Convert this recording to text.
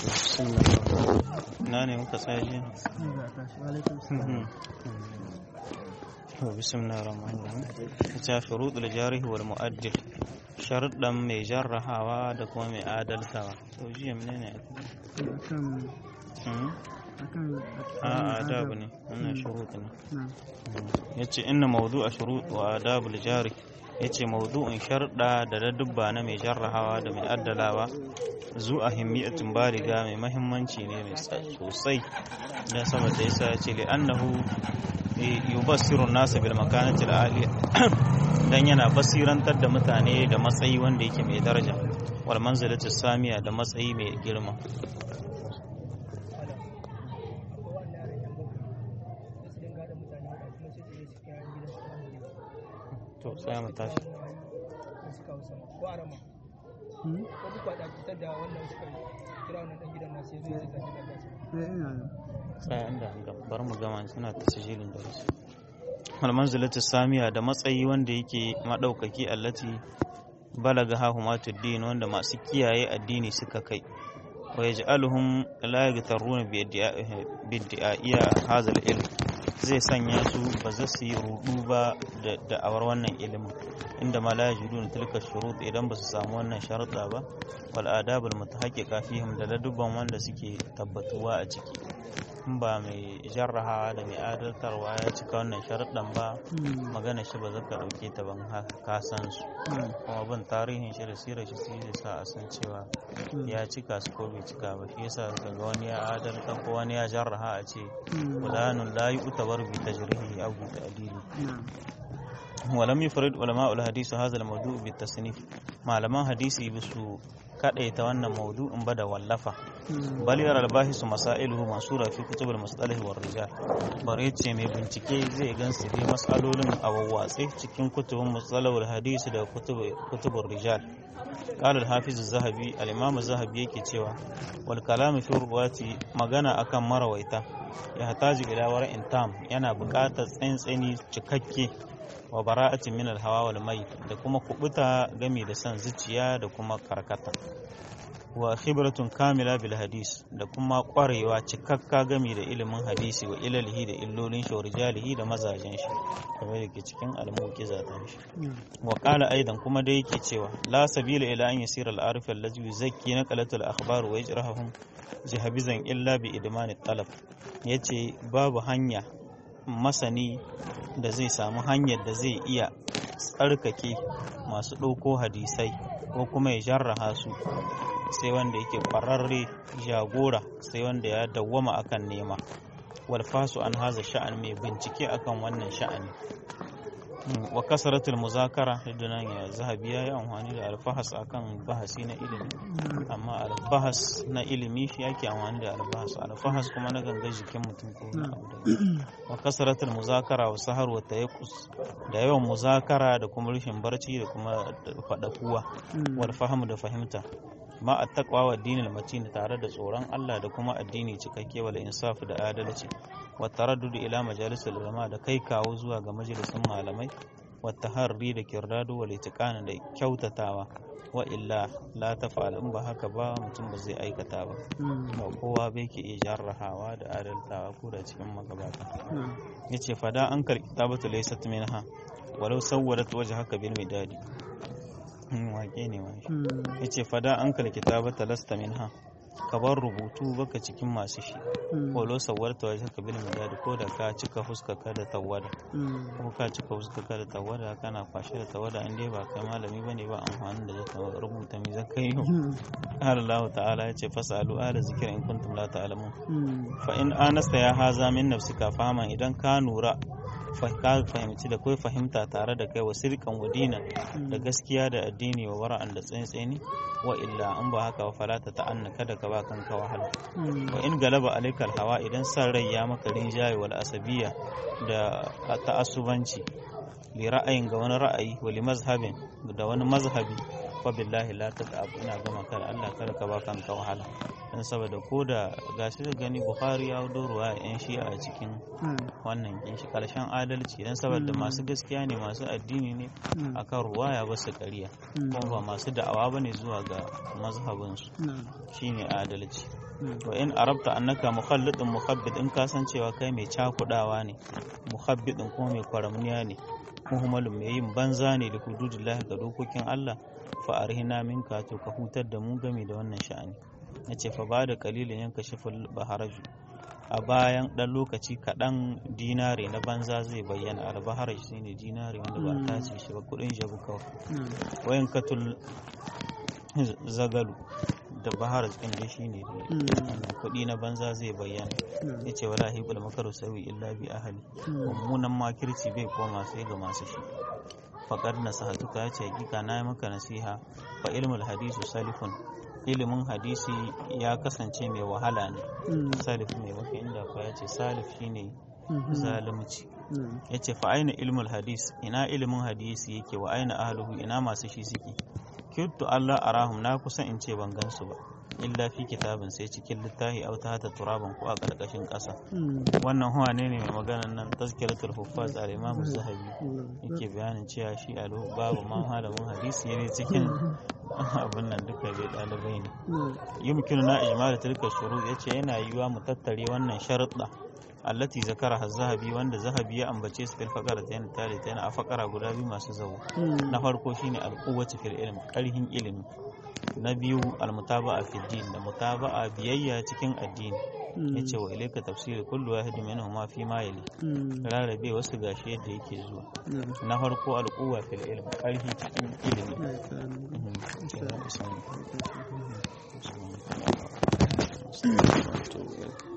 na ne muka tsaye bismillah rahman rahim ta shurudul jarih wal mu'addil sharuɗan mai jarrahawa da kuma mai adaltawa to jiya menene a adabu ne wannan shurut ne yace inna mawdu'a shurut wa adabul jarih yace mawdu'in sharda da ladubba na mai jarrahawa da mai addalawa zu a himmiyatin bariga mai mahimmanci ne mai sosai dan saboda yasa yace li annahu yubassiru nasa bil makanati aliya dan yana basirantar da mutane da matsayi wanda yake mai daraja wal manzilatu samiya da matsayi mai girma to tsaya mu tashi tsaya inda bar mu gama suna tasijilin da wasu almanzilatu samiya da matsayi wanda yake madaukaki allati balaga hahumatuddin wanda masu kiyaye addini suka kai wa yaj'aluhum la yaghtaruna bi idda'iya hadha al-ilm zai sanya su ba za su yi rudu ba da da'awar wannan ilimin inda ma la yajidun tilka shurut idan ba su samu wannan sharuɗa ba wal adabul mutahaqqiqa fihim da ladubban wanda suke tabbatuwa a ciki in ba mai jarrahawa da mai adaltarwa ya cika wannan sharuɗan ba magana shi ba zaka ɗauke ta ban ka san su kuma bin tarihin shi da sirar shi sai sa a san cewa ya cika su ko bai cika ba shi yasa ga wani ya adalta ko wani ya jarraha a ce fulanun la yu'tabar bi tajrihi aw bi ta'dili ولم يفرد علماء الحديث هذا الموضوع بالتصنيف malaman hadisi bisu kadaita wannan maudu'in ba da wallafa bal yara albahisu masailuhu masura fi kutubul mustalah war rijal bare ce mai bincike zai gansu dai masalolin a wawwatse cikin kutubun mustalahul hadisi da kutubur rijal قال الحافظ الذهبي الامام الذهبي yake cewa wal kalamu fi ruwati magana akan marawaita ya hataji ila wara'in tam yana buƙatar tsantsani cikakke wa bara'atin min al-hawa wal mai da kuma kubuta gami da san zuciya da kuma karkata wa khibratun kamila bil hadis da kuma kwarewa cikakka gami da ilimin hadisi wa ilalihi da illolin shi wa rijalihi da mazajen shi kamar yake cikin al-muqiza ta shi wa qala aidan kuma dai yake cewa la sabila ila an yasira al-arif allazi yuzakki naqalatul akhbar wa yajrahum jihabizan illa bi idman talab yace babu hanya masani da zai samu hanyar da zai iya tsarkake masu ɗauko hadisai ko kuma ya jarraha su sai wanda yake ƙwararre jagora sai wanda ya dawwama akan nema walfasu an haza sha'an mai bincike akan wannan sha'ani wa kasaratul muzakara da nan ya zahabi ya yi amfani da alfahas akan bahasi na ilimi amma albahas na ilimi shi yake amfani da albahas alfahas kuma na ganga jikin mutum ko na abu da wa kasaratul muzakara wa sahar wa tayaqqus da yawan muzakara da kuma rashin barci da kuma fadakuwa wal fahmu da fahimta ma attaqwa wa dinil matin tare da tsoron Allah da kuma addini cikakke wal insaf da adalci wa taraddud ila majalisul ulama da kai kawo zuwa ga majalisun malamai wa taharri da kirdado wal itiqan da kyautatawa wa illa la tafa'al in ba haka ba mutum ba zai aikata ba ba kowa bai ke iya jarrahawa da adaltawa ko da cikin magabata yace fada an kar kitabatu laysat minha walau sawwarat wajhaka bil midadi wake ne wani ya ce fada an kal kitabata lasta minha ka bar rubutu baka cikin masu shi walo sawarta wajen ka bil midadi ko da ka cika fuskaka da tawada ko ka cika fuskaka da tawada kana kwashe da tawada in dai ba kai malami bane ba amfani da zaka rubuta mi zaka yi har Allah ta'ala ya ce fasalu ala zikra in kuntum la ta'lamun fa in anasta ya haza min nafsika fahama idan ka nura ka fahimci da kai fahimta tare da kai wa sirkan wadina da gaskiya da addini wa wara'an da tsantseni wa illa an ba haka fala ta ta'anna kada ka ba kanka wahala wa in galaba alaikal hawa idan san rai ya maka rinjaye wal asabiya da ta'assubanci li ra'ayin ga wani ra'ayi wa li mazhabin da wani mazhabi fa billahi la tata'ab ina gama kar Allah kar ka ba kanka wahala dan saboda ko da gashi da gani Bukhari ya hudo ruwa yan shi'a a cikin wannan kin shi karshen adalci dan saboda masu gaskiya ne masu addini ne akan ruwaya ba su ƙarya kuma ba masu da'awa bane zuwa ga mazhabin su shine adalci wa in arabta annaka mukhallidun mukhabbid in kasancewa kai mai cakudawa ne mukhabbidin kuma mai kwaramniya ne muhammalin mai yin banza ne da hududillahi ga dokokin Allah fa arhina minka to ka hutar da mu game da wannan sha'ani nace fa ba da kalilin yanka shiful baharaju a bayan dan lokaci kaɗan dinare na banza zai bayyana albaharaj shine dinare wanda ba ta ce shi ba kudin jabu kawai wayan katul zagalu da bahar cikin da shi ne kuɗi na banza zai bayyana ya ce wala hibul makaru sawi illa bi ahali mummunan makirci bai koma sai ga masu shi faƙar na sahatuka ya ce hakika na yi maka nasiha fa ilmul hadisu salifun ilimin hadisi ya kasance mai wahala ne salif mai maka inda fa ya ce salif shine zalunci ya ce fa aina ilmul hadis ina ilimin hadisi yake wa aina ahluhu ina masu shi suke kirtu Allah arahum na kusan in ce ban gansu ba illa fi kitabin sai cikin littafi au ta hata turaban ko a karkashin ƙasa wannan huwa ne ne mai maganan nan tazkiratul huffaz al imam zahabi yake bayanin cewa shi a babu man malamin hadisi ne cikin abin nan duka bai ɗalibai ne yumkinu na ijmal tilka shuru yace yana yiwa mu tattare wannan sharuɗa allati zakara zahabi wanda zahabi ya ambace su fil faqara ta yana tare ta yana a fakara guda biyu masu zawo na farko shine alquwwati fil ilm karhin ilimi na biyu almutaba'a fil din da mutaba'a biyayya cikin addini yace wa ilayka tafsir kullu wahid minhum fi ma yali rarrabe wasu gashi yadda yake zuwa na farko alquwwa fil ilm karhi cikin ilimi